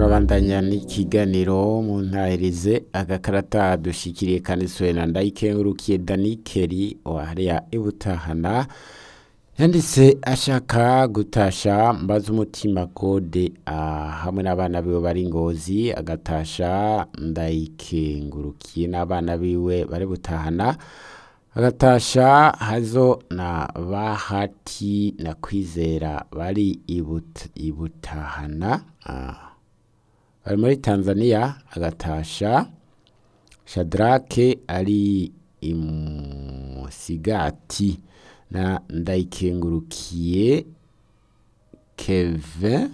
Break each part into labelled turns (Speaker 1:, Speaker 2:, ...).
Speaker 1: turabandanya n'ikiganiro mu ntahirize agakarata dushikiriye kanditswe na ndayikengurukiye danikeri wahariya ibutahana yanditse ashaka gutasha mbaza umutima kode hamwe n'abana biwe bari ngozi agatasha ndayikengurukiye n'abana biwe bari butahana agatasha hazo na bahati na kwizera bari ibut, ibutahana ah. bari muri tanzania agatasha shadrake ari imusigati na ndayikengurukiye kevin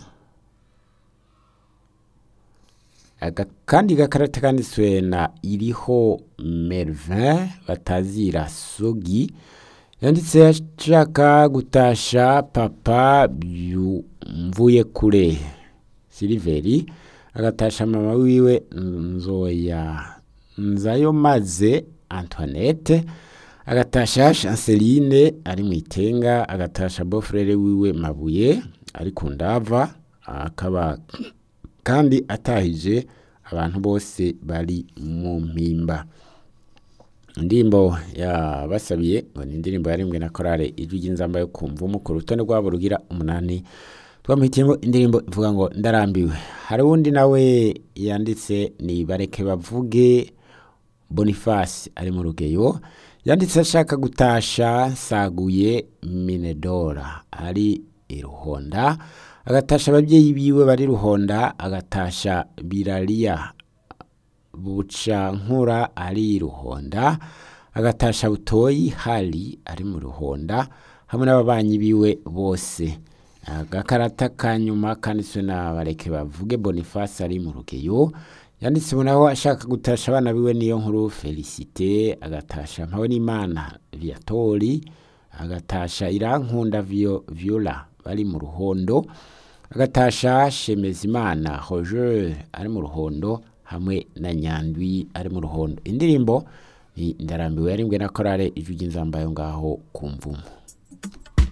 Speaker 1: kandi gakarata kanditswe na iriho mervin batazira sogi yanditse ashaka gutasha papa mvuye kure siliveri agatasha mama wiwe nzoya nzayo maze antoinette agatasha chanceline ari mu itenga agatasha bofrere wiwe mabuye ari ku ndava akaba kandi atahije abantu bose bari mu mpimba indirimbo yabasabiye ngo ni indirimbo yarimwe na korale ijwi ry'inzamba yo kumva umukuru urutonde rwabo rugira umunani twamuhitiyemo indirimbo ivuga ngo ndarambiwe hari uwundi nawe yanditse ni bareke bavuge boniface ari mu rugeyo yanditse ashaka gutasha saguye minedora ari iruhonda agatasha ababyeyi biwe bari ruhonda agatasha birariya bucankura ari ruhonda agatasha butoyi hari ari mu ruhonda hamwe n'ababanyi biwe bose agakarata ka nyuma kanditswe na bareke bavuge boniface ari mu rugeyo yanditse naho ashaka gutasha abana biwe niyo nkuru felicite agatasha mpawe n'imana viatori agatasha irankunda viola bari mu ruhondo agatasha shemezimana roger ari mu ruhondo hamwe na nyandwi ari mu ruhondo indirimbo ni ndarambiwe yarimbwe na korale ijwi ry'inzambayo ngaho ku mvumo